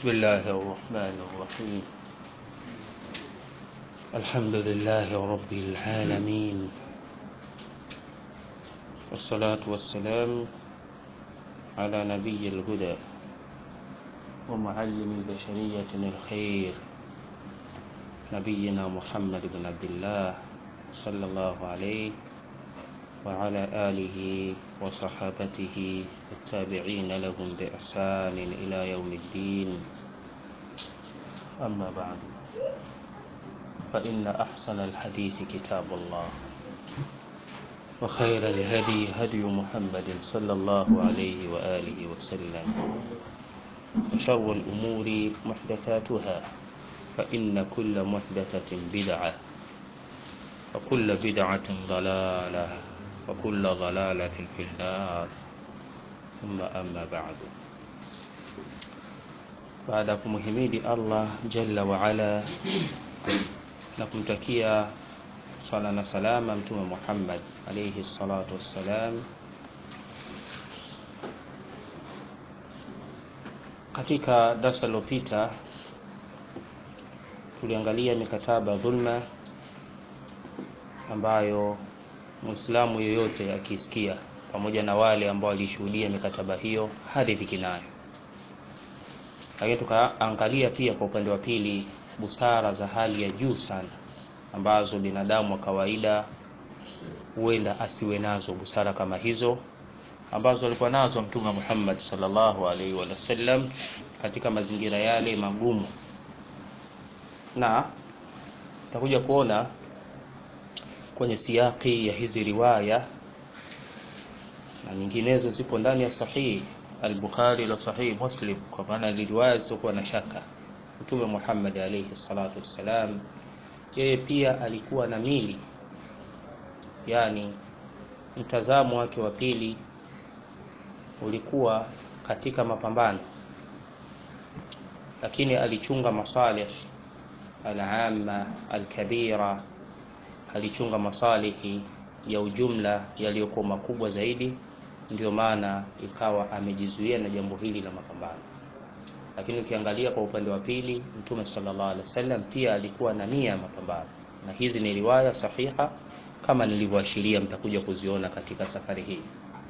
بسم الله الرحمن الرحيم الحمد لله رب العالمين والصلاة والسلام على نبي الهدى ومعلم البشرية الخير نبينا محمد بن عبد الله صلى الله عليه وعلى آله وصحابته التابعين لهم بإحسان إلى يوم الدين أما بعد فإن أحسن الحديث كتاب الله وخير الهدي هدي محمد صلى الله عليه وآله وسلم وشر الأمور محدثاتها فإن كل محدثة بدعة وكل بدعة ضلالة وكل ضلالة في النار ثم أما بعد baada ya kumhimidi Allah jalla waala na kumtakia swala na salama mtume Muhammad alayhi salatu wassalam, katika darasa lilopita tuliangalia mikataba dhulma ambayo Muislamu yoyote akisikia pamoja na wale ambao walishuhudia mikataba hiyo haridhiki nayo, lakini tukaangalia pia kwa upande wa pili busara za hali ya juu sana ambazo binadamu wa kawaida huenda asiwe nazo busara kama hizo ambazo alikuwa nazo Mtume Muhammad sallallahu alaihi wasallam katika mazingira yale magumu, na tutakuja kuona kwenye siyaki ya hizi riwaya na nyinginezo zipo ndani ya sahihi al-Bukhari na sahihi Muslim, kwa maana ni riwaya zisizokuwa na shaka. Mtume Muhammad alayhi salatu wassalam, yeye pia alikuwa na mili, yani mtazamo wake wa pili ulikuwa katika mapambano, lakini alichunga masalih al-amma al-kabira alichunga masalihi ya ujumla yaliyokuwa makubwa zaidi, ndiyo maana ikawa amejizuia na jambo hili la mapambano. Lakini ukiangalia kwa upande wa pili, Mtume sallallahu alaihi wasallam pia alikuwa na nia ya mapambano, na hizi ni riwaya sahiha kama nilivyoashiria, mtakuja kuziona katika safari hii.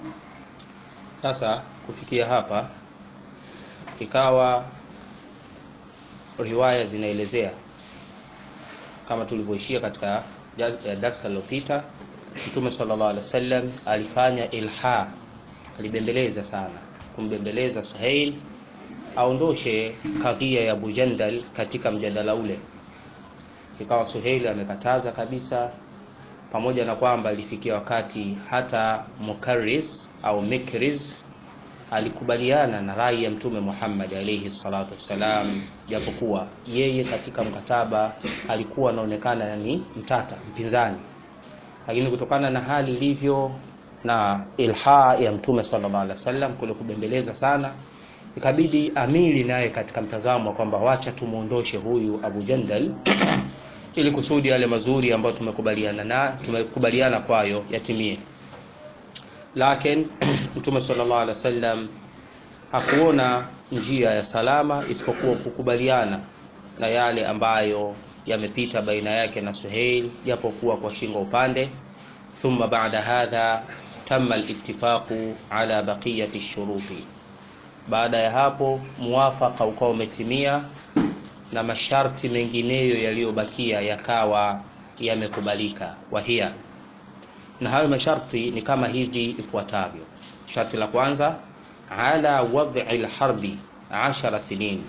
Sasa kufikia hapa, ikawa riwaya zinaelezea kama tulivyoishia katika darsa lilopita, Mtume sallallahu alaihi wasallam alifanya ilha, alibembeleza sana, kumbembeleza Suhail aondoshe kadhia ya Abu Jandal katika mjadala ule. Ikawa Suhail amekataza kabisa, pamoja na kwamba ilifikia wakati hata Mukarris au Mikriz alikubaliana na rai ya Mtume Muhammad alayhi salatu wassalam, japokuwa yeye katika mkataba alikuwa anaonekana ni mtata mpinzani, lakini kutokana na hali ilivyo na ilha ya Mtume sallallahu alaihi wasallam kule kubembeleza sana, ikabidi amili naye katika mtazamo wa kwamba wacha tumuondoshe huyu Abu Jandal ili kusudi yale mazuri ambayo tumekubaliana na tumekubaliana kwayo yatimie lakini Mtume sallallahu alaihi wasallam hakuona njia ya salama isipokuwa kukubaliana na yale ambayo yamepita baina yake na Suhail, japokuwa kwa shingo upande. Thumma baada hadha tamma al-ittifaqu ala baqiyati shuruti, baada ya hapo muwafaka ukawa umetimia na masharti mengineyo yaliyobakia yakawa yamekubalika. Wahia na hayo masharti ni kama hivi ifuatavyo. Sharti la kwanza, ala wad'i alharbi ashara sinin,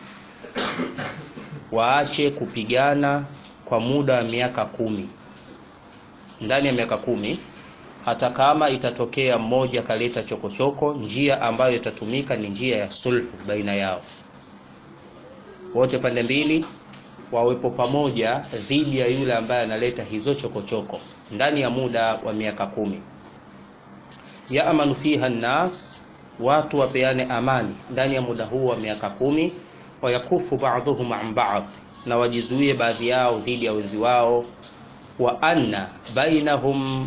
waache kupigana kwa muda wa miaka kumi. Ndani ya miaka kumi, hata kama itatokea mmoja kaleta chokochoko, njia ambayo itatumika ni njia ya sulhu baina yao, wote pande mbili wawepo pamoja dhidi ya yule ambaye analeta hizo chokochoko ndani ya muda wa miaka kumi. Yaamanu fiha nnas, watu wapeane amani ndani ya muda huu wa miaka kumi. Wayakufu ba'dhuhum an ba'd, na wajizuie baadhi yao dhidi ya wenzi wao. Wa anna bainahum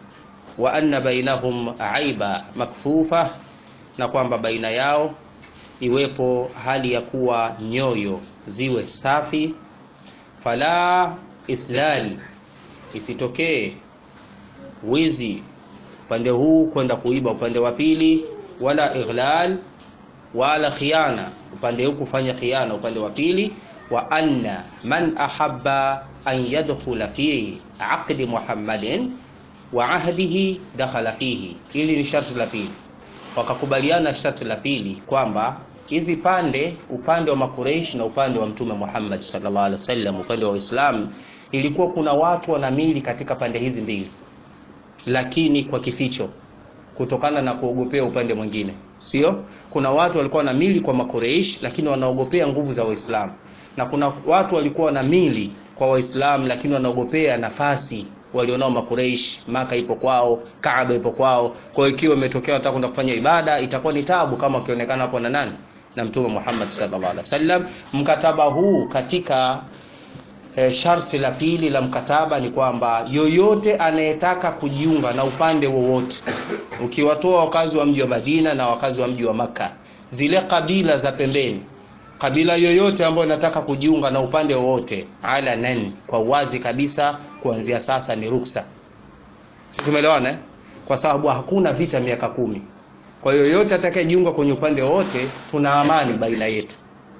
wa anna bainahum aiba makfufa, na kwamba baina yao iwepo hali ya kuwa nyoyo ziwe safi fala islali isitokee wizi upande huu kwenda kuiba upande wa pili wala ighlal wala khiana upande huu kufanya khiana upande wa pili wa anna man ahabba an yadkhula fi aqdi muhammadin wa ahdihi dakhala fihi hili ni sharti la pili wakakubaliana sharti la pili kwamba hizi pande upande wa makureishi na upande wa mtume Muhammad sallallahu alaihi wasallam upande wa Uislamu ilikuwa kuna watu wanamili katika pande hizi mbili lakini kwa kificho kutokana na kuogopea upande mwingine sio kuna watu walikuwa wanamili kwa makureish lakini wanaogopea nguvu za waislamu na kuna watu walikuwa wanamili kwa waislamu lakini wanaogopea nafasi walionao makureish maka ipo kwao kaaba ipo kwao kwa hiyo ikiwa imetokea wataka kwenda kufanya ibada itakuwa ni tabu kama wakionekana hapo na nani na mtume Muhammad sallallahu alaihi wasallam mkataba huu katika e, sharti la pili la mkataba ni kwamba yoyote anayetaka kujiunga na upande wowote ukiwatoa wakazi wa mji wa Madina na wakazi wa mji wa Makka zile kabila za pembeni kabila yoyote ambayo inataka kujiunga na upande wowote ala nan kwa wazi kabisa kuanzia sasa ni ruksa si tumeelewana eh? kwa sababu hakuna vita miaka kumi kwa hiyo yoyote atakayejiunga kwenye upande wowote tuna amani baina yetu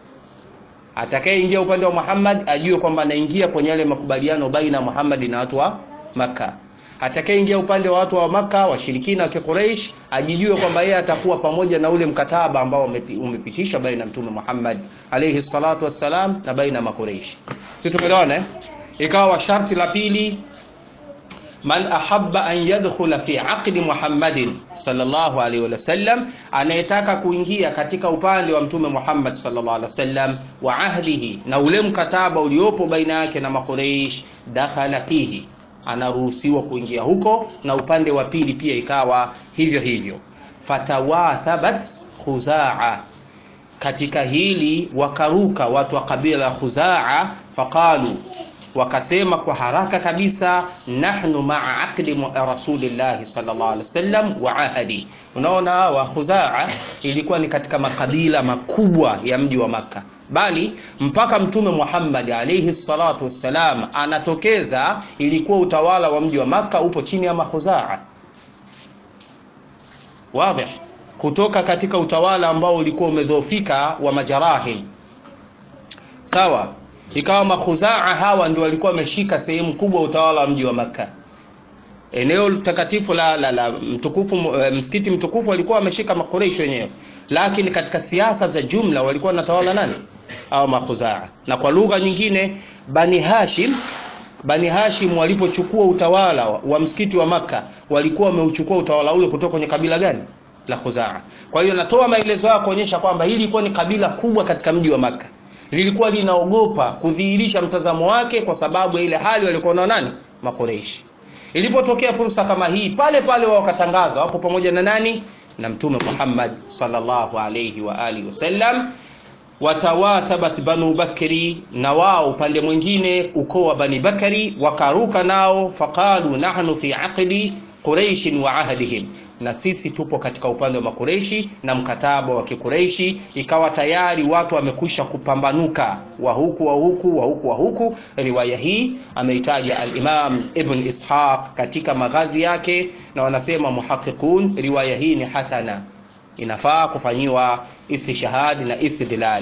atakayeingia upande wa Muhammad ajue kwamba anaingia kwenye yale makubaliano baina ya Muhammad na watu wa Makka atakayeingia upande wa watu wa Makka washirikina wa Quraysh ajijue kwamba yeye atakuwa pamoja na ule mkataba ambao umepitishwa baina ya Mtume Muhammad alayhi salatu wassalam na baina ya Makuraish. Sisi tumeelewana eh? Ikawa sharti la pili man ahabba an yadkhula fi aqdi Muhammadin sallallahu alaihi wasallam, anayetaka kuingia katika upande wa Mtume Muhammad sallallahu alaihi wasallam wa ahlihi, na ule mkataba uliopo baina yake na Makuraish, dakhala fihi anaruhusiwa kuingia huko na upande wa pili pia ikawa hivyo hivyo fatawathabat khuzaa katika hili wakaruka watu wa kabila la khuzaa faqalu wakasema kwa haraka kabisa nahnu maa aqdi rasulillahi sallallahu alaihi wasallam wa ahadi unaona wa khuzaa ilikuwa ni katika makabila makubwa ya mji wa maka bali mpaka mtume Muhammad alayhi salatu wassalam anatokeza ilikuwa utawala wa mji wa maka upo chini ya makhuzaa wazi kutoka katika utawala ambao ulikuwa umedhoofika wa majarahim sawa ikawa makhuzaa hawa ndio walikuwa wameshika sehemu kubwa utawala wa mji wa maka eneo takatifu la, la, la mtukufu msikiti mtukufu walikuwa wameshika makureishi wenyewe lakini katika siasa za jumla walikuwa wanatawala nani au makhuzaa na kwa lugha nyingine bani hashim bani hashim walipochukua utawala wa, wa msikiti wa maka walikuwa wameuchukua utawala ule kutoka kwenye kabila gani la khuzaa kwa hiyo natoa maelezo yao kuonyesha kwamba hili ilikuwa ni kabila kubwa katika mji wa maka lilikuwa linaogopa kudhihirisha mtazamo wake kwa sababu ya ile hali walikuwa nao nani makoreishi ilipotokea fursa kama hii pale pale wao wakatangaza wako pamoja na nani na mtume Muhammad sallallahu alayhi wa alihi wasallam watawathabat banu bakri na wao upande mwingine ukoo wa bani bakari wakaruka nao faqalu nahnu fi aqdi quraish wa ahdihim na sisi tupo katika upande wa makureishi na mkataba wa kikureishi ikawa tayari watu wamekwisha kupambanuka wa huku wa huku wa huku wa huku riwaya hii ameitaja al-Imam Ibn Ishaq katika maghazi yake na wanasema muhaqiqun riwaya hii ni hasana inafaa kufanyiwa istishhad na istidlal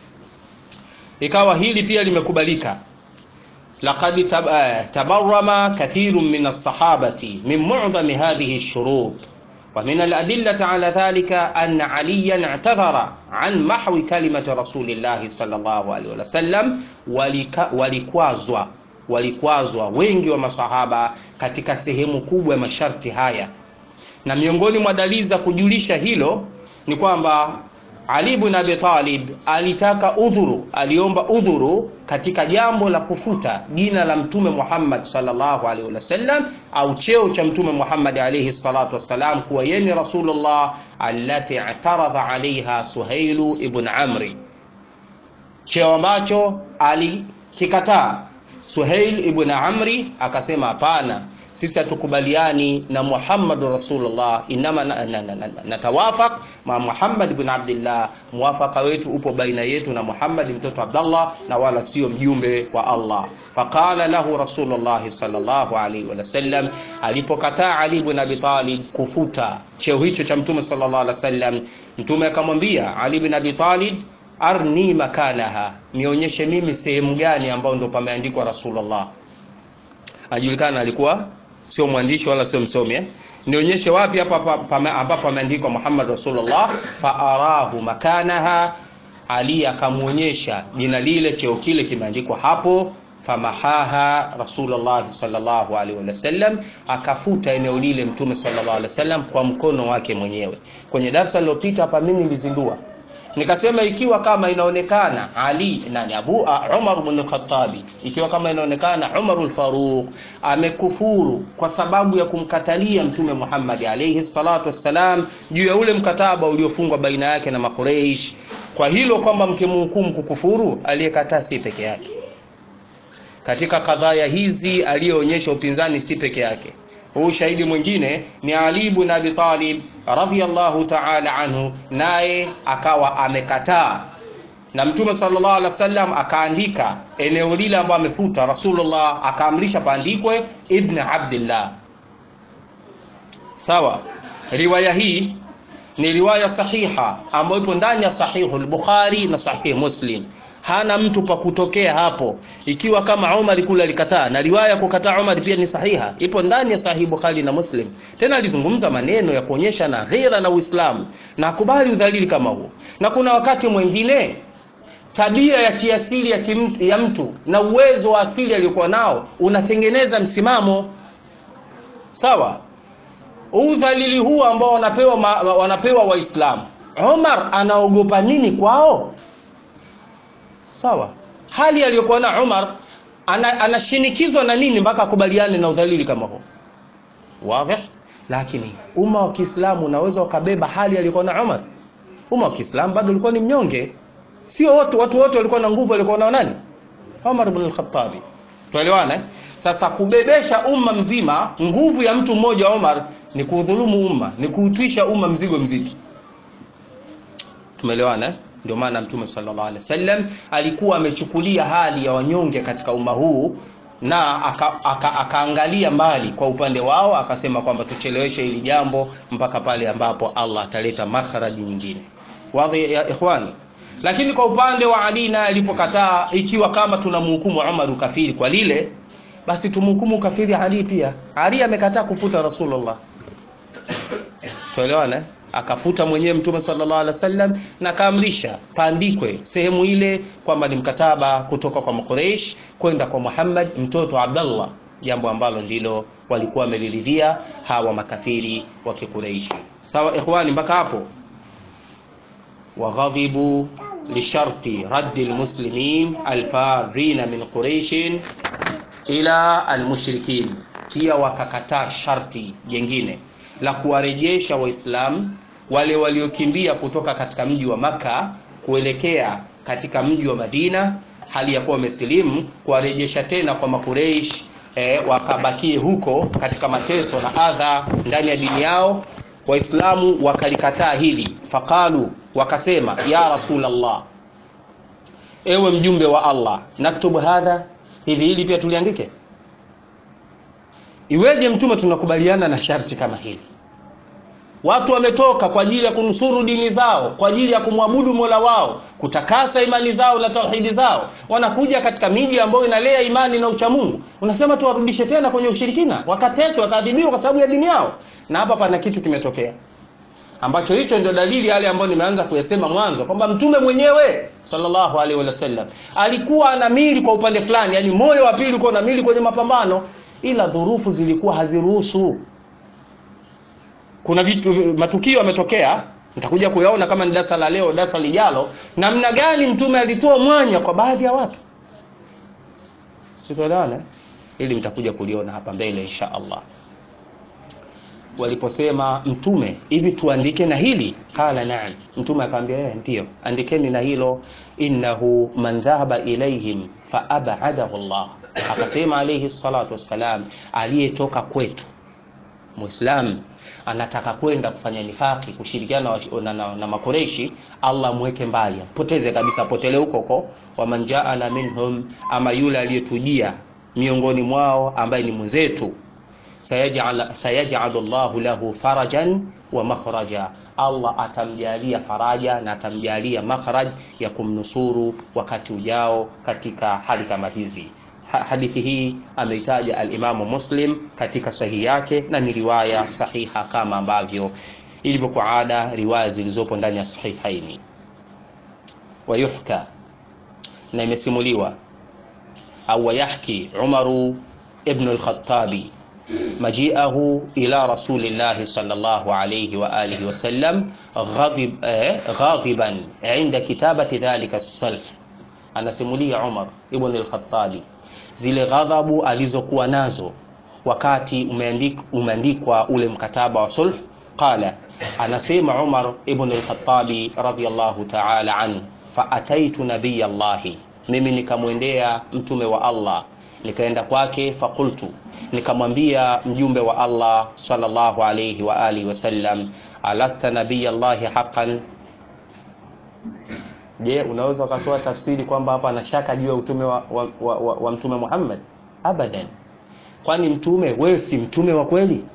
ikawa hili pia limekubalika laqad tabarrama kathirun min as-sahabati min mu'dham hadhihi ash-shurut ومن الأدلة على ذلك أن عليا اعتذر عن محو كلمة رسول الله صلى الله عليه وسلم walikwazwa walikwazwa wengi wa masahaba katika sehemu kubwa ya masharti haya na miongoni mwa dalili za kujulisha hilo ni kwamba Ali ibn Abi Talib alitaka udhuru, aliomba udhuru katika jambo la kufuta jina la Mtume Muhammad sallallahu alaihi wasallam au cheo cha Mtume Muhammad alaihi salatu wassalam kuwa yeye ni Rasulullah allati i'taradha alaiha Suhailu ibn Amri, cheo ambacho alikikataa Suhail ibn Amri, akasema hapana, sisi hatukubaliani na Muhammad Rasulullah, inama natawafaq ma Muhammad ibn Abdullah, muwafaka wetu upo baina yetu na Muhammad mtoto Abdullah, na wala sio mjumbe wa Allah. Faqala lahu Rasulullah sallallahu alaihi wasallam, alipokataa Ali ibn Abi Talib kufuta cheo hicho cha Mtume sallallahu alaihi wasallam, Mtume akamwambia Ali ibn Abi Talib, arni makanaha, nionyeshe mimi sehemu gani ambayo ndo pameandikwa Rasulullah. Anajulikana alikuwa sio mwandishi wala sio msomi eh? nionyeshe wapi hapa ambapo pameandikwa Muhammad Rasulullah. Faarahu makanaha, Ali akamwonyesha jina lile, cheo kile kimeandikwa hapo. Famahaha Rasulullah sallallahu alaihi wasallam, akafuta eneo lile Mtume sallallahu alaihi wasallam kwa mkono wake mwenyewe. Kwenye darasa lililopita hapa mimi nilizindua nikasema ikiwa kama inaonekana Ali nani Abu Umar ibn al-Khattab, ikiwa kama inaonekana Umar al-Faruq amekufuru kwa sababu ya kumkatalia Mtume Muhammad alayhi salatu wassalam juu ya ule mkataba uliofungwa baina yake na Makureish, kwa hilo kwamba mkimhukumu kukufuru, aliyekataa si peke yake. Katika kadhaya hizi aliyoonyesha upinzani si peke yake huu shahidi mwingine ni Ali ibn Abi Talib radhiyallahu ta'ala anhu, naye akawa amekataa, na Mtume sallallahu alaihi wasallam akaandika eneo lile ambalo amefuta. Rasulullah akaamrisha paandikwe Ibn Abdillah. Sawa, riwaya hii ni riwaya sahiha ambayo ipo ndani ya Sahihu al-Bukhari na Sahih Muslim hana mtu pa kutokea hapo, ikiwa kama Umar kule alikataa, na riwaya kukataa Umar pia ni sahiha, ipo ndani ya Sahih Bukhari na Muslim. Tena alizungumza maneno ya kuonyesha na ghera na Uislamu na kubali udhalili kama huo. Na kuna wakati mwingine tabia ya kiasili ya, kim, ya mtu na uwezo wa asili aliyokuwa nao unatengeneza msimamo sawa. Udhalili huu ambao wanapewa wanapewa Waislamu, Umar anaogopa nini kwao? Sawa, hali aliyokuwa na Umar anashinikizwa ana na nini mpaka akubaliane na udhalili kama huo? Wazi. Lakini umma wa Kiislamu unaweza ukabeba hali aliyokuwa na Umar. Umma wa Kiislamu bado ulikuwa ni mnyonge, sio wote, watu wote walikuwa na nguvu, walikuwa na nani? Umar ibn al-Khattab. Tuelewana? Sasa kubebesha umma mzima nguvu ya mtu mmoja Umar ni kuudhulumu umma, ni kuutwisha umma mzigo mzito. Tumeelewana? Ndio maana Mtume sallallahu alaihi wasallam alikuwa amechukulia hali ya wanyonge katika umma huu na akaangalia aka, aka mbali kwa upande wao, akasema kwamba tucheleweshe hili jambo mpaka pale ambapo Allah ataleta makharaji nyingine. Wadhi ya ikhwani. Lakini kwa upande wa Ali naye alipokataa, ikiwa kama tunamhukumu Umar ukafiri kwa lile, basi tumhukumu ukafiri Ali pia. Ali amekataa kufuta Rasulullah. Tuelewana? akafuta mwenyewe Mtume sallallahu alaihi wasallam na kaamrisha paandikwe sehemu ile kwamba ni mkataba kutoka kwa Makureish kwenda kwa Muhammad mtoto Abdullah, jambo ambalo ndilo walikuwa wameliridhia hawa makafiri wa Kikureishi. Sawa ikhwani, mpaka hapo. Waghadhibu lisharti raddi almuslimin alfarina min quraishin ila almushrikin, pia wakakataa sharti jengine la kuwarejesha Waislamu wale waliokimbia kutoka katika mji wa Makka kuelekea katika mji wa Madina hali ya kuwa wamesilimu, kuwarejesha tena kwa Makureish e, wakabakie huko katika mateso na adha ndani ya dini yao. Waislamu wakalikataa hili, faqalu, wakasema ya Rasulullah, ewe mjumbe wa Allah, naktubu hadha, hivi hili pia tuliandike? Iweje mtume tunakubaliana na sharti kama hili? Watu wametoka kwa ajili ya kunusuru dini zao, kwa ajili ya kumwabudu Mola wao, kutakasa imani zao na tauhidi zao, wanakuja katika miji ambayo inalea imani na uchamungu. Unasema tuwarudishe tena kwenye ushirikina, wakateswa, wakaadhibiwa kwa sababu ya dini yao? Na hapa pana kitu kimetokea ambacho hicho ndio dalili yale ambayo nimeanza kuyasema mwanzo kwamba mtume mwenyewe sallallahu alaihi wasallam alikuwa anamili kwa upande fulani, yani moyo wa pili ulikuwa unamili kwenye mapambano, ila dhurufu zilikuwa haziruhusu kuna vitu matukio yametokea, nitakuja kuyaona kama ni darasa la leo, darasa lijalo, namna gani mtume alitoa mwanya kwa baadhi ya watu, sitoelewana, ili mtakuja kuliona hapa mbele insha Allah. Waliposema mtume, hivi tuandike na hili? Qala naam, mtume akamwambia yeye, ndio andikeni na hilo. Innahu man dhahaba ilaihim fa abadahu Allah, akasema alayhi salatu wassalam, aliyetoka kwetu muislam anataka kwenda kufanya nifaki kushirikiana na, na, na, na makoreshi allah amweke mbali apoteze kabisa apotele huko huko waman jaana minhum ama yule aliyetujia miongoni mwao ambaye ni mwenzetu sayaj'al sayaj'alu Allahu lahu farajan wa makhraja Allah atamjalia faraja na atamjalia makhraj ya kumnusuru wakati ujao katika hali kama hizi Ha- hadithi hii ameitaja alimamu muslim katika sahihi yake na ni riwaya sahiha kama ambavyo ilivyokuwa ada riwaya zilizopo ndani ya sahihaini wayuhka na imesimuliwa au wayahki umaru ibnu lkhatabi مجيئه إلى رسول الله صلى الله عليه وآله وسلم غضب آه غاضبا عند كتابة ذلك الصلح anasimulia Umar ibn al-Khattabi zile ghadhabu alizokuwa nazo wakati umeandik, umeandikwa ule mkataba wa sulh qala anasema Umar ibn al-Khattabi radiyallahu ta'ala an fa ataitu nabiy Allah mimi nikamwendea mtume wa Allah nikaenda kwake faqultu nikamwambia mjumbe wa Allah sallallahu alayhi wa alihi wasallam alasta nabiy Allah haqqan je unaweza ukatoa tafsiri kwamba hapa anashaka juu ya utume wa, wa, wa, wa, wa mtume Muhammad abadan kwani mtume wewe si mtume wa kweli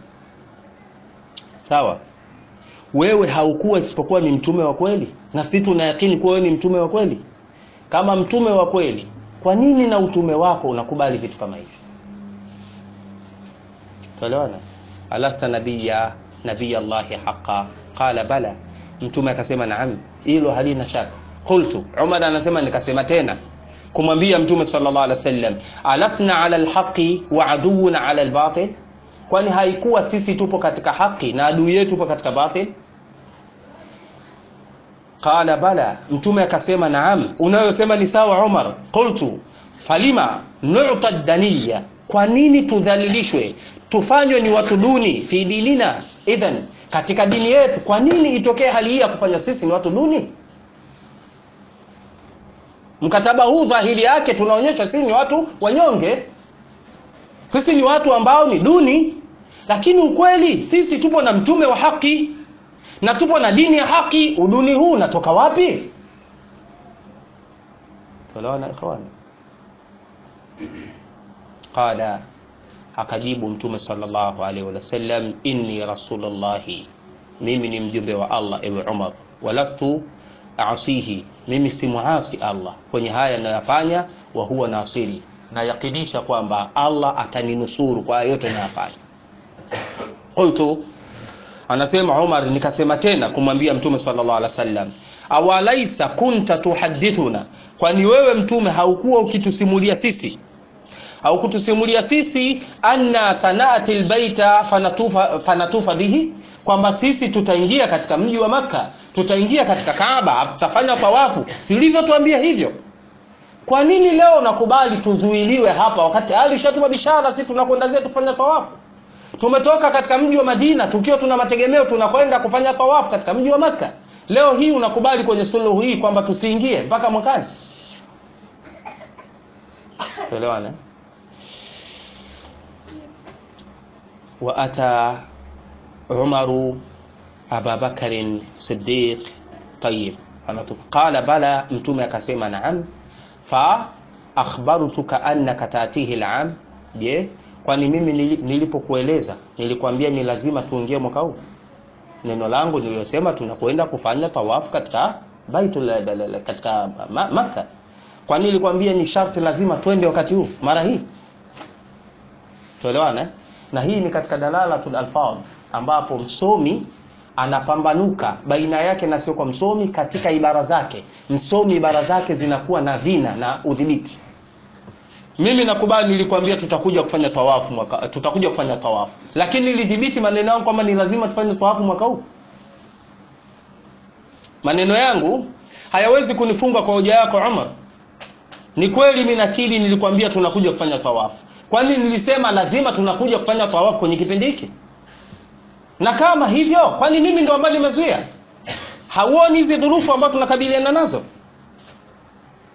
sawa wewe haukuwa isipokuwa ni mtume wa kweli na sisi tunayakini kuwa wewe ni mtume wa kweli kama mtume wa kweli kwa nini na utume wako unakubali vitu kama hivi tuelewana alasta nabiyya nabiyya Allahi haqa qala bala mtume akasema naam hilo halina shaka qultu Umar anasema nikasema tena kumwambia mtume sallallahu alaihi wasallam alasna ala alhaqi wa aduuna ala albatil kwani haikuwa sisi tupo katika haki na adui yetu tupo katika batil qala bala mtume akasema naam unayosema ni sawa Umar qultu falima nu'ta daniya kwa nini tudhalilishwe tufanywe ni watu duni fi dinina idhan katika dini yetu kwa nini itokee hali hii ya kufanya sisi ni watu duni mkataba huu dhahiri yake tunaonyesha sisi ni watu wanyonge sisi ni watu ambao ni duni lakini ukweli sisi tupo na mtume wa haki na tupo na dini ya haki uduni huu unatoka wapi tuelewana ikhwani qala akajibu mtume sallallahu alaihi wasallam inni rasulullahi mimi ni mjumbe wa Allah ewe Umar walastu asihi mimi si muasi Allah kwenye haya ninayofanya wa huwa nasiri na yakinisha kwamba Allah ataninusuru kwa yote ninayofanya qultu anasema Umar nikasema tena kumwambia mtume sallallahu alaihi wasallam awalaisa kunta tuhadithuna kwani wewe mtume haukuwa ukitusimulia sisi au kutusimulia sisi anna sanati albaita fanatufa, fanatufa bihi kwamba sisi tutaingia katika mji wa maka tutaingia katika kaaba tutafanya tawafu silivyotuambia hivyo kwa nini leo nakubali tuzuiliwe hapa wakati hali ishatuma bishara sisi tunakwenda zetu kufanya tawafu tumetoka katika mji wa madina tukiwa tuna mategemeo tunakwenda kufanya tawafu katika mji wa maka leo hii unakubali kwenye suluhu hii kwamba tusiingie mpaka mwakani tuelewane وأتى عمر أبا بكر صديق طيب قال بلى متوم akasema نعم فأخبرتك أنك تأتيه العام je kwani mimi nilipokueleza nilikwambia ni lazima tuingie mwaka huu neno langu niliyosema tunakwenda kufanya tawafu katika baitul katika maka kwani nilikwambia ni sharti lazima twende wakati huu mara hii tuelewana na hii ni katika dalalatul alfadh ambapo msomi anapambanuka baina yake na sio kwa msomi katika ibara zake msomi ibara zake zinakuwa na vina na udhibiti mimi nakubali nilikwambia tutakuja kufanya tawafu mwaka tutakuja kufanya tawafu lakini nilidhibiti maneno yangu kwamba ni lazima tufanye tawafu mwaka huu maneno yangu hayawezi kunifunga kwa hoja yako Umar ni kweli mimi nakili nilikwambia tunakuja kufanya tawafu kwani nilisema lazima tunakuja kufanya tawafu kwenye kipindi hiki na kama hivyo kwani mimi ndo ambaye nimezuia hauoni hizi dhurufu ambazo tunakabiliana nazo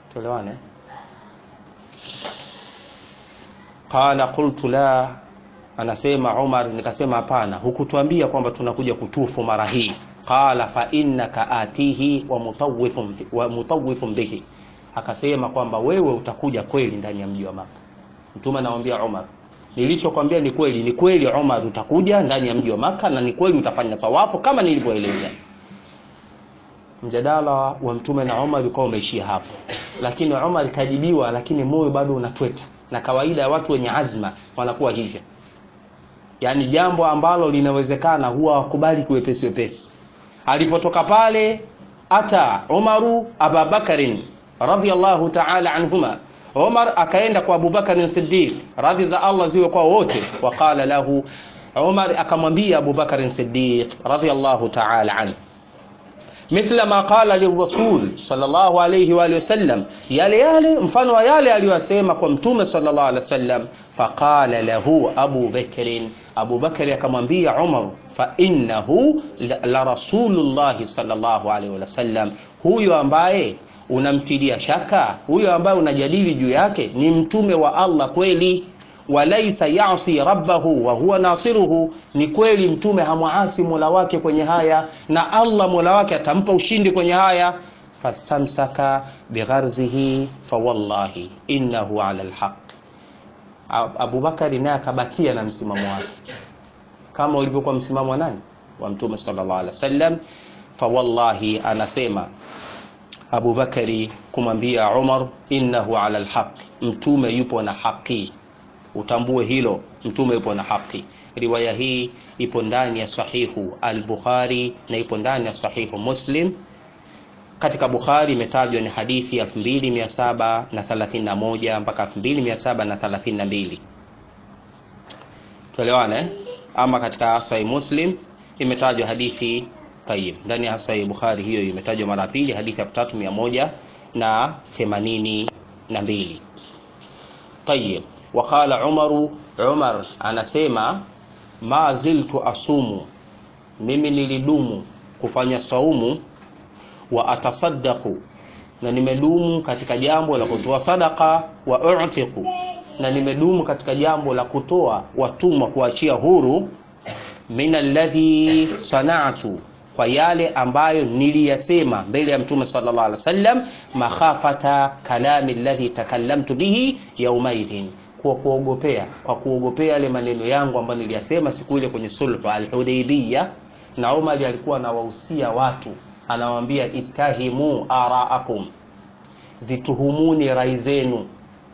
tuelewane qala qultu la anasema Umar nikasema hapana hukutuambia kwamba tunakuja kutufu mara hii qala fa innaka atihi wa mutawwifun wa mutawwifun bihi akasema kwamba wewe utakuja kweli ndani ya mji wa Maka mtume anamwambia Umar nilichokwambia ni kweli ni kweli Umar utakuja ndani ya mji wa Maka na ni kweli utafanya tawafu kama nilivyoeleza mjadala wa mtume na Umar ulikuwa umeishia hapo lakini Umar kajibiwa lakini moyo bado unatweta na kawaida ya watu wenye azma wanakuwa hivyo yaani jambo ambalo linawezekana huwa wakubali kuwepesi wepesi alipotoka pale ata Umaru Ababakarin radhiallahu ta'ala anhuma Umar akaenda kwa Abubakar Siddiq radhi za Allah ziwe kwa wote waqala lahu Umar akamwambia Abubakar Siddiq radhiallahu ta'ala anhu مثل ما قال للرسول صلى الله عليه واله وسلم yale yale mfano wa yale aliyosema kwa mtume sallallahu alaihi wasallam faqala lahu Abu Bakr Abu Bakr akamwambia Umar fa innahu la rasulullah sallallahu alaihi wasallam huyo ambaye unamtilia shaka huyo ambaye unajadili juu yake ni mtume wa Allah kweli walaisa yasi rabbahu wa huwa nasiruhu ni kweli mtume hamwaasi mola wake kwenye haya na allah mola wake atampa ushindi kwenye haya fastamsaka bigharzihi fawallahi innahu ala lhaq abubakari naye akabakia na msimamo wake kama ulivyokuwa msimamo wa nani wa mtume sallallahu alaihi wasallam fawallahi anasema abubakari kumwambia umar innahu ala lhaq mtume yupo na haki utambue hilo mtume yupo na haki riwaya hii ipo ndani ya sahihu al-bukhari na ipo ndani ya sahihu muslim katika bukhari imetajwa ni hadithi ya 2731 mpaka 2732 tuelewane eh? ama katika sahih muslim imetajwa hadithi tayib ndani ya sahih bukhari hiyo imetajwa mara pili hadithi ya 3182 tayib وقال عمر عمر anasema ma ziltu asumu mimi nilidumu kufanya saumu wa atasaddaqu na nimedumu katika jambo la kutoa sadaka wa utiqu na nimedumu katika jambo la kutoa watumwa kuachia huru min alladhi sana'tu kwa yale ambayo niliyasema mbele ya mtume sallallahu alaihi wasallam makhafata kalami alladhi takallamtu bihi yaumaidhin kwa kuogopea kwa kuogopea yale maneno yangu ambayo niliyasema siku ile kwenye sulhu al-Hudaybiyah na Umar alikuwa anawahusia watu anawaambia ittahimu araakum zituhumuni rai zenu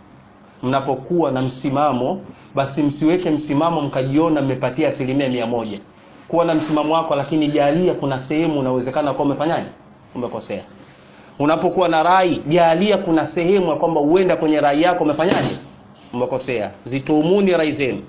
mnapokuwa na msimamo basi msiweke msimamo mkajiona mmepatia asilimia mia moja kuwa na msimamo wako lakini jalia kuna sehemu unawezekana kuwa umefanyaje umekosea unapokuwa na rai jalia kuna sehemu ya kwamba uenda kwenye rai yako umefanyaje umekosea zituumuni rai zenu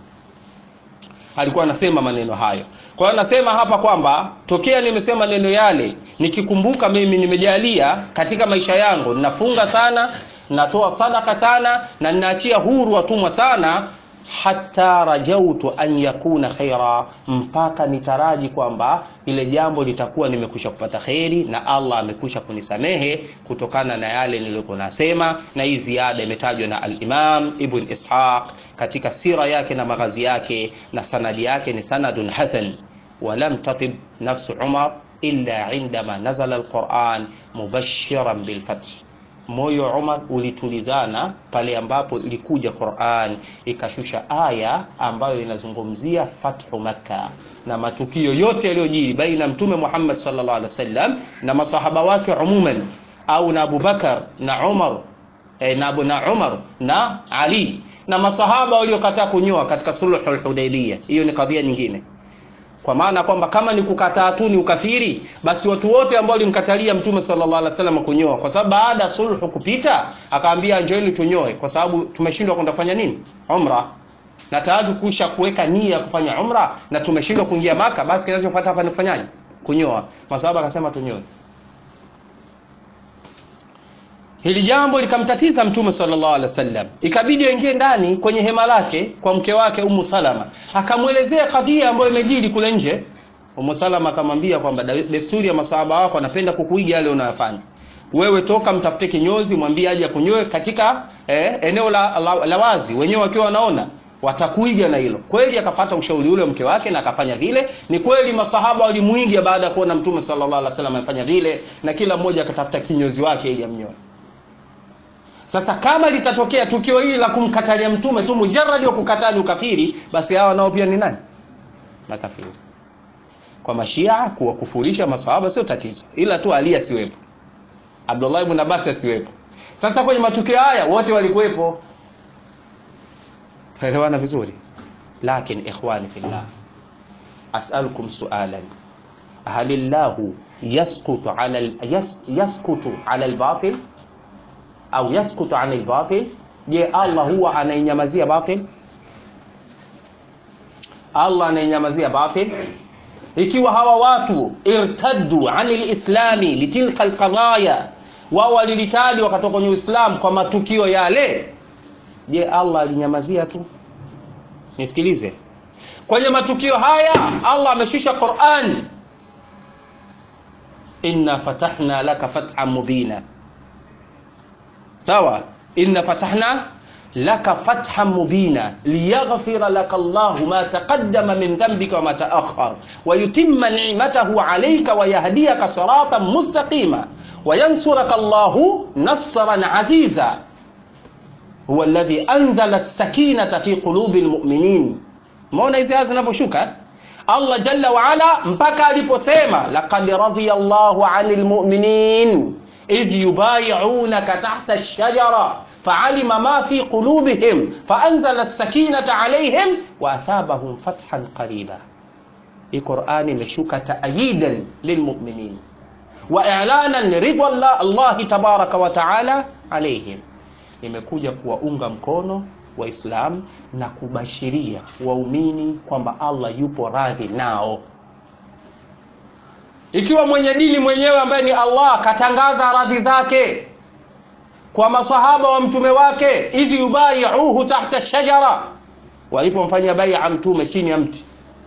alikuwa anasema maneno hayo kwa hiyo anasema hapa kwamba tokea nimesema maneno yale nikikumbuka mimi nimejalia katika maisha yangu ninafunga sana natoa sadaka sana na ninaachia huru watumwa sana hata rajautu an yakuna khaira mpaka nitaraji kwamba ile jambo litakuwa nimekwisha kupata kheri na allah amekwisha kunisamehe kutokana na yale niliyokuwa nasema na hii ziada imetajwa na alimam ibn ishaq katika sira yake na maghazi yake na sanadi yake ni sanadun hasan walam tatib nafsu umar illa indama nazala alquran mubashiran bilfath moyo Umar ulitulizana pale ambapo ilikuja Qur'an ikashusha aya ambayo inazungumzia fathu Makka na matukio yote yaliyojiri baina mtume Muhammad sallallahu alaihi wasallam na masahaba wake umuman au na Abubakar na Umar eh, na, Abu, na Umar na Ali na masahaba waliokataa kunyoa katika sulhul Hudaybiyah hiyo ni kadhia nyingine kwa maana kwamba kama ni kukataa tu ni ukafiri basi watu wote ambao walimkatalia mtume sallallahu alaihi wasallam kunyoa kwa sababu baada ya sulhu kupita akaambia njoeni tunyoe kwa sababu tumeshindwa kwenda kufanya nini umra na tayari kusha kuweka nia ya kufanya umra na tumeshindwa kuingia maka basi kinachofuata hapa ni kufanyaje kunyoa masahaba akasema tunyoe hili jambo likamtatiza mtume sallallahu alaihi wasallam ikabidi aingie ndani kwenye hema lake kwa mke wake umu salama akamwelezea kadhia ambayo imejiri kule nje umu salama akamwambia kwamba desturi ya masahaba wako anapenda kukuiga yale unayofanya wewe toka mtafute kinyozi mwambie aje akunyoe katika eh, eneo la, la, la wazi wenyewe wakiwa wanaona watakuiga na hilo kweli akafata ushauri ule wa mke wake na akafanya vile ni kweli masahaba walimwiga baada ya kuona mtume sallallahu alaihi wasallam amefanya vile na kila mmoja akatafuta kinyozi wake ili amnyoe sasa kama litatokea tukio hili la kumkatalia mtume tu mujarradi wa kukataa ni ukafiri basi hawa nao pia ni nani makafiri kwa mashia kuwakufurisha masahaba sio tatizo ila tu ali asiwepo abdullah ibn abbas asiwepo sasa kwenye matukio haya wote walikuwepo tunaelewana vizuri lakin ikhwani fillah as'alukum su'alan hal illahu yasqutu ala yas, yasqutu ala albatil au yasqutu an albatil je allah huwa anainyamazia batil allah anainyamazia batil ikiwa hawa watu irtaddu ani lislami litilka alqadaya wao walilitali wakatoka kwenye uislamu kwa matukio yale je allah alinyamazia tu nisikilize kwenye matukio haya allah ameshusha quran inna fatahna laka fathan mubina sawa inna fatahna laka fathan mubina liyaghfira laka llahu ma taqaddama min dhanbika wama taakhar wayutimma nicmatahu alayka wayahdiyaka siratan mustaqima wayansuraka llahu nasran aziza huwa alladhi anzala as-sakinata fi qulubi almu'minin maona hizi aya zinavyoshuka Allah jalla wa ala mpaka aliposema laqad radiyallahu 'anil mu'minin idh yubay'unaka tahta ash-shajara fa'alima ma fi qulubihim fa'anzala as-sakinata 'alayhim wa athabahum fathan qariba hii Qur'ani imeshuka ta'yidan lilmu'minin wa i'lanan liridwa Allah tabaraka wa ta'ala 'alayhim imekuja kuwaunga mkono waislamu na kubashiria waumini kwamba allah yupo radhi nao ikiwa mwenye dini mwenyewe ambaye ni allah katangaza radhi zake kwa masahaba wa mtume wake idh yubayiuhu tahta shajara walipomfanyia baia mtume chini ya mti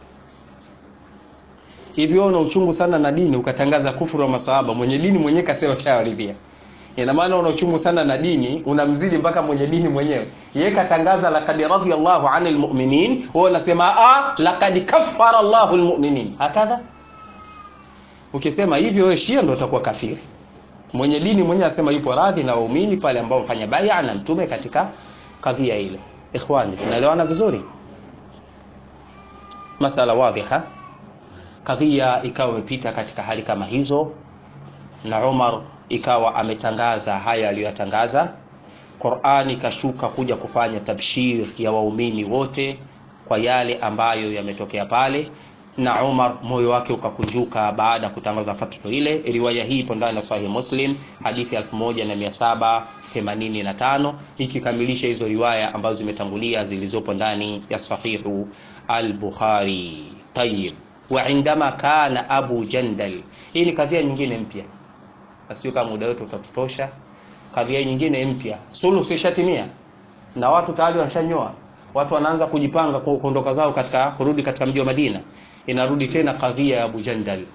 hivyo una uchungu sana na dini ukatangaza kufuru wa masahaba mwenye dini mwenyewe kasema shawaridhia ina maana una uchungu sana na dini unamzidi mpaka mwenye dini mwenyewe yeye katangaza laqad radiyallahu anil mu'minin wewe unasema a laqad kaffara Allahu almu'minin hakadha ukisema hivyo wewe shia ndio utakuwa kafiri mwenye dini mwenyewe asema yupo radhi na waumini pale ambao mfanya bai'a na mtume katika kadhia ile ikhwani tunaelewana vizuri masala wadhiha kadhia ikawa imepita katika hali kama hizo na Umar ikawa ametangaza haya aliyoyatangaza Qur'ani ikashuka kuja kufanya tabshir ya waumini wote kwa yale ambayo yametokea pale na Umar moyo wake ukakunjuka baada ya kutangaza fatwa ile riwaya hii ipo ndani ya Sahih Muslim hadithi 1785 ikikamilisha hizo riwaya ambazo zimetangulia zilizopo ndani ya Sahihu al-Bukhari tayib wa indama kana Abu Jandal hii ni kadhia nyingine mpya sio kama muda wetu utatutosha kadhia nyingine mpya suluhu ishatimia na watu tayari washanyoa watu wanaanza kujipanga kuondoka zao katika kurudi katika mji wa Madina inarudi tena kadhia ya Abu Jandal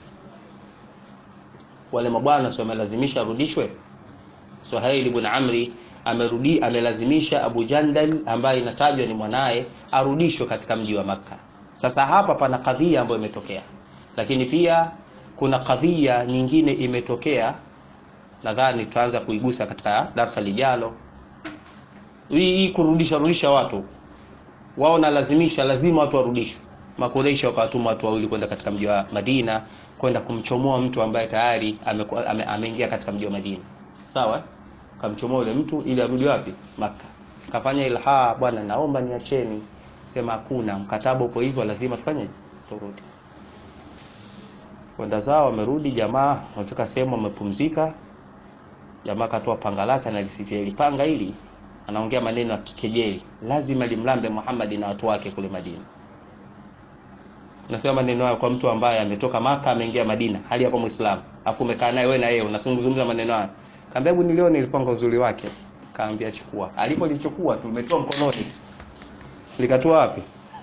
wale mabwana sio wamelazimisha arudishwe Suhail ibn Amri amerudi amelazimisha Abu Jandal ambaye inatajwa ni mwanaye arudishwe katika mji wa Makka sasa hapa pana kadhia ambayo imetokea lakini pia kuna kadhia nyingine imetokea nadhani tutaanza kuigusa katika darasa lijalo hii kurudisha rudisha watu wao nalazimisha lazima watu warudishwe makureisha wakawatuma watu wawili kwenda katika mji wa Madina kwenda kumchomoa mtu ambaye tayari ameingia ame, ame katika mji wa Madina sawa kamchomoa yule mtu ili arudi wapi maka kafanya ilha bwana naomba niacheni sema hakuna mkataba uko hivyo lazima tufanye turudi kwenda zao wamerudi jamaa wamefika sehemu wamepumzika jamaa katoa panga lake analisifia ili panga hili anaongea maneno ya kikejeli lazima limlambe Muhammad na watu wake kule Madina nasema maneno hayo kwa mtu ambaye ametoka maka ameingia Madina hali yako Muislamu afu umekaa naye wewe na yeye unazungumza maneno hayo kaambia hebu nilione ilipanga uzuri wake kaambia chukua alipolichukua tumetoa mkononi likatua wapi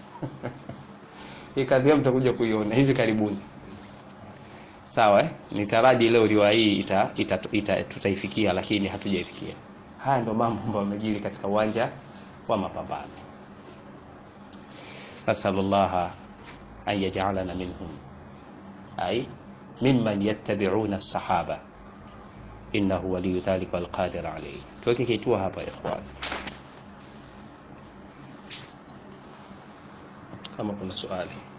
ikadhia mtakuja kuiona hivi karibuni sawa eh? nitaraji leo riwaya hii ita, ita, ita, tutaifikia lakini hatujaifikia haya ndio mambo ambayo yamejiri katika uwanja wa mapambano nasalullaha an yaj'alana minhum ay mimman yattabi'una as-sahaba innahu waliyu dhalika walqadir alayhi. Tuweke kitua hapa ikhwan, kama kuna swali